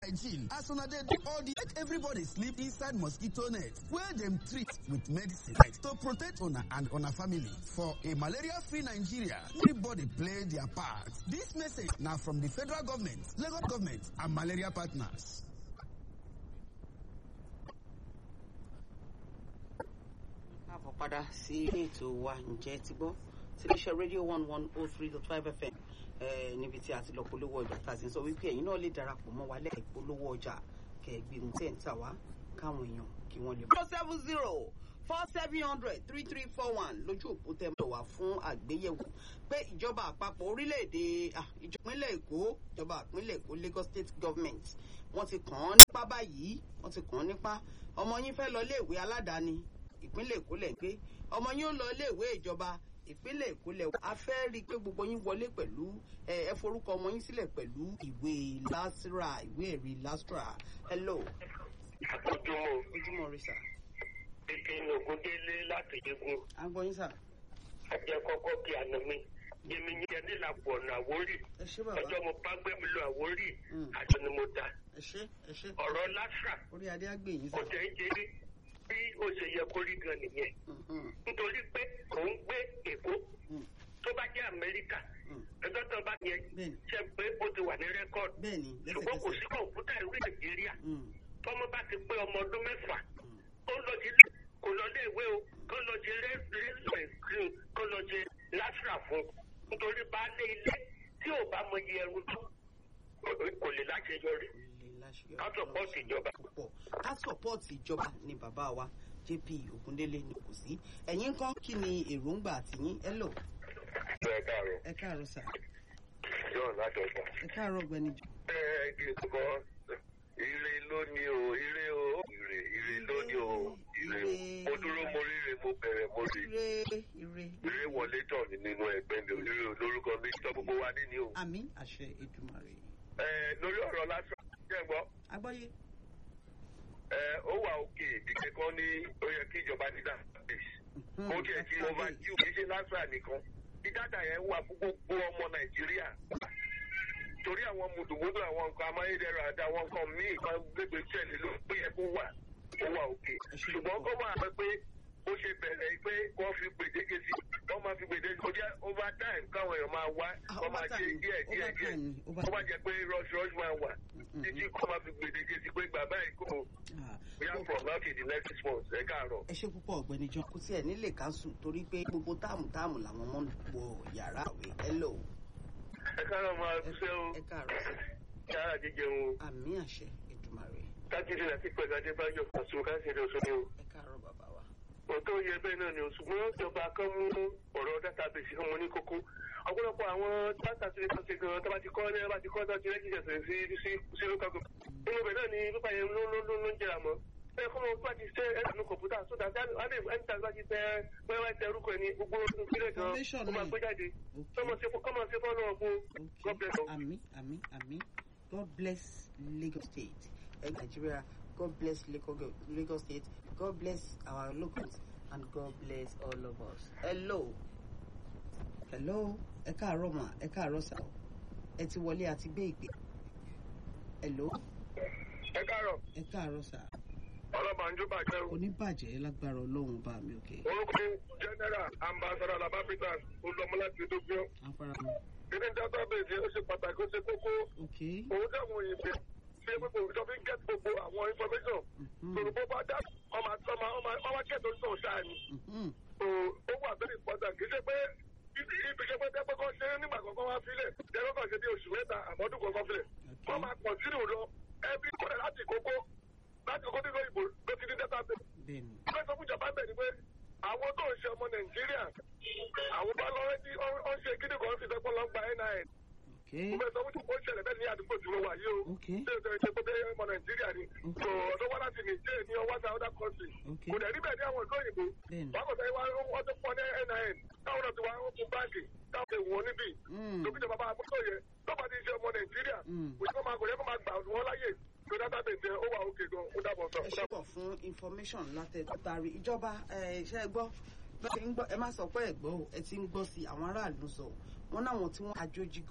hygiene as una dey do all the make everybody sleep inside mosquito net wey dem treat with medicine to protect una and una family for a malaria-free Nigeria. Everybody play their part. This message na from the federal government, Lagos government and malaria partners. káàbọ̀ padà sí ilé ètò wa ǹjẹ́ ti gbọ́ tiléeṣẹ́ rédíò one one oh three dot five fm níbi tí a ti lọ polówó ọjà tá a ti sọ wípé ẹ̀yin náà lè darapọ̀ mọ́ wa lẹ́ẹ̀kẹ́ polówó ọjà kẹ̀gbìn tẹ̀ ń tà wá káwọn èèyàn kí wọ́n lè. four seven zero four seven hundred three three four one lójú òpó tẹ́ mọ̀ wá fún àgbéyẹ̀wò pé ìjọba àpapọ̀ orílẹ̀-èdè ìjọpínlẹ̀ èkó ìjọba ìpínlẹ̀ èkó Lagos State Government wọ́n ti kàn án nípa báyìí wọ́n ti kàn án nípa ọmọ yín fẹ́ lọ iléèwé aládàáni ìpínlẹ̀ èkó lẹ̀ ń gbé ọmọ yín ó lọ iléèwé ìjọba ìpínlẹ̀ èkó lẹ̀ a fẹ́ rí i pé gbogbo yín wọlé pẹ̀lú ẹ forúkọ ọmọ yín sílẹ̀ pẹ̀lú ìwé lastra ìwé ẹ̀rí lastra hello. ojúmọ́ ojúmọ́ rí sà. ìpinnu ògúndélé láti yegun à ń gbọ́ yín sà. ajẹ́ kọ́kọ́ kí àná mi yẹmi yẹn nílàpọ̀ ọ̀nà àwórì ẹ ṣé bàbá ọjọ́ mo bá gbé mi lọ àwórì Mm. àjọ ni mo dá ẹ ṣé ẹ ṣé ọ̀rọ̀ lásà orí adé á gbé yín kò sà. tẹ̀ ń ṣe rí bí ó ṣe yẹ kó rí gan nìyẹn Mhm, nítorí pé òun gbé èkó mm, tó bá jẹ́ amẹ́ríkà mm. ẹjọ́ tó bá yẹ bẹ́ẹ̀ni ṣe pé ó ti wà ní rẹ́kọ̀dù bẹ́ẹ̀ni ṣùgbọ́n kò lẹ́sẹ̀kẹsẹ̀. sí kọ̀ǹpútà ìlú nàìjíríà Mm, tọ́mọ bá ti pé ọmọ ọdún mẹ́fà mm. ó lọ sí kò lọ lé ìwé o kó lọ sí rẹ́sìrẹ́sì kó lọ sí lásìrà fún nítorí baálé ilé tí ò bá mọ iye ẹrù tó kò lè láṣeyọrí ká sọpọ́ọ̀tì ìjọba. púpọ̀ ká sọ̀pọ̀tì ìjọba ni bàbá wa JP Ògúndélé ni kò sí ẹ̀yin kan kí ni èròǹgbà àtìyín hello ẹ káàárọ̀ ẹ káàárọ̀ sà yóò láti ọjà. ẹ káàárọ̀ ọ̀gbẹ́ni jọ. ẹ ẹ kì í kọ ire lónìí o ire o ire ire lónìí o ire o mo dúró mo ríre mo bẹ̀rẹ̀ mo rí ire ire ire wọlé tọ̀ ní nínú ẹgbẹ́ mi ire lórúkọ mi tọ́ gbogbo wa níní o. àmì àṣẹ Èdùmàrè ẹ lórí ọ̀rọ̀ lásán jẹ́ gbọ́. agbọ́yé ẹ ó wà òkè ìdíje kan ní ó yẹ kí ìjọba ní database Mhm, ó tiẹ̀ ti database. overview kì í ṣe lásán nìkan bí data yẹn wà fún gbogbo ọmọ nàìjíríà torí àwọn mùdùmùdù àwọn nǹkan amáyédẹrùn àti àwọn nǹkan míì kan gbégbé tẹ̀lé ló pé yẹ kó wà ó wà òkè ṣùgbọ́n kó máa pẹ́ pé ó ṣe bẹ̀rẹ̀ pé wọ́n fi gbèdéke sí wọ́n máa fi gbèdéke kó jẹ́ over time káwọn èèyàn máa wá Ah, wọ́n máa ṣe overtime, díẹ̀ díẹ̀ díẹ̀ overtime, ó bá overtime. jẹ́ pé rush rush máa wà Mhm, títí kó máa fi gbèdéke sí pé bàbá ẹ̀ kò Ah, we are from now to the next six months ẹ káàárọ̀. ẹ ṣe púpọ̀ ọ̀gbẹ́ni John kò tiẹ̀ nílé káńsù torí pé gbogbo táàmù táàmù làwọn ọmọ ń wọ yàrá àwẹ̀ hello ẹ káàárọ̀ máa ẹ ṣe o ẹ káàárọ̀ sà yàrá jíjẹun o àmì àṣẹ Èdùmàrè kájídé láti pẹ̀lú adébáyọ̀ fọ̀sùn káṣíìrì oṣooṣù o. ẹ káàárọ̀ bàbá wa. òótọ́ yẹ bẹ́ẹ̀ náà ni o ṣùgbọ́n ìjọba kan mú ọ̀rọ̀ dátábèsì kan mọ́ ní kókó ọ̀pọ̀lọpọ̀ àwọn dátà tí wọ́n ti gan tó bá ti kọ́ ní bá ti kọ́ tó ti rẹ́jísẹ̀ sí sí sí local government. inú ibẹ̀ náà ni pípa yẹn ló ló ló ló ń jẹrà mọ́. bẹ́ẹ̀ kọ́ mọ́ bá ti tẹ ẹ̀rọ kọ̀ǹpútà tó dá ẹni tí bá ti tẹ bẹ́ẹ̀ bá tẹ orúkọ ẹni gbogbo ìpínlẹ̀ gan Information ó máa náà. gbé jáde. Okay. kọ́mọ sí fọ́nà ọ̀gbọ́n God bless you. Àmì àmì àmì God bless Lagos State. Ẹ Nigeria God bless Lagos Lagos State. God bless our locals and God bless all of us. Hello. Hello. Ẹ káàárọ̀ mà ẹ káàárọ̀ sà. Ẹ ti wọlé àti gbé ìpè. Hello. ẹ káàárọ̀ Ẹ káàárọ̀ sà. ọlọ́bànjú bàjẹ́ o. Oníbàjẹ́ lágbára Ọlọ́run bá mi òkè. orúkọ general ambassador labapita olùdómọláti dógbó Afárá mi. kíní database ó ṣe pàtàkì ó ṣe kókó Ok. òun táwọn òyìnbó ṣe gbogbo ìjọ fi ń get gbogbo àwọn information Mhm. yorùbá bá dá ọmọ àti ọmọ ọmọ ọmọ kẹtọ ní sọ̀rọ̀ sáà ni Mhm. so ó wà very important kì í ṣe pé ibi ibi ṣe pé dẹ́pẹ́ kan ṣe nígbà kankan wá sílẹ̀ dẹ́pẹ́ kan ṣe bí oṣù mẹ́ta àbọ̀dún kankan sílẹ̀ Ok. wọ́n máa continue lọ ẹbí kọ́lẹ̀ láti kókó láti kókó nínú ìbò ló ti ní database Bẹ́ẹ̀ni. fẹ́ sọ fún ìjọba bẹ̀ ni pé àwọn tó ń ṣe ọmọ nàìjíríà àwọn bá lọ́rẹ́ tí ó ń ṣe kíni kan fi sẹ́pọ̀ lọ́gbà nin Ok. mo fẹ́ sọ fún ìjọba ó ṣẹlẹ̀ bẹ́ẹ̀ ní àdúgbò tí mo wà yìí o Ok. ṣé o tẹ̀lé pé bẹ́ẹ̀ ọmọ nàìjíríà ni Ok. so ọ̀dọ́ wá láti nìjẹ́ ní ọwọ́ àti other country Ok. kò dẹ̀ níbẹ̀ ní àwọn ìlú òyìnbó Bẹ́ẹ̀ni. wọ́n kò tẹ́ wá wọ́n tó pọ̀ ní nin táwọn náà ti wá ó fún báńkì táwọn ti wọ́n níbí Mm. lókìjọba bá àbúrò yẹ tó bá ti ṣe ọmọ nàìjíríà Mm. kò yẹ kó máa kò yẹ kó máa gbà wọ́n láyè tó dátábèsì ó wà òkè gan ó dàbọ̀ sọ. ẹ ṣe pọ̀ fún information látẹ̀tàrí ìjọba iṣẹ́ gbọ́ bẹ́ẹ̀ ti ń gbọ́ ẹ má sọ pé ẹ gbọ́ o ẹ ti ń gbọ́ sí àwọn aráàlú sọ wọn náwọn tí wọ́n àjòjì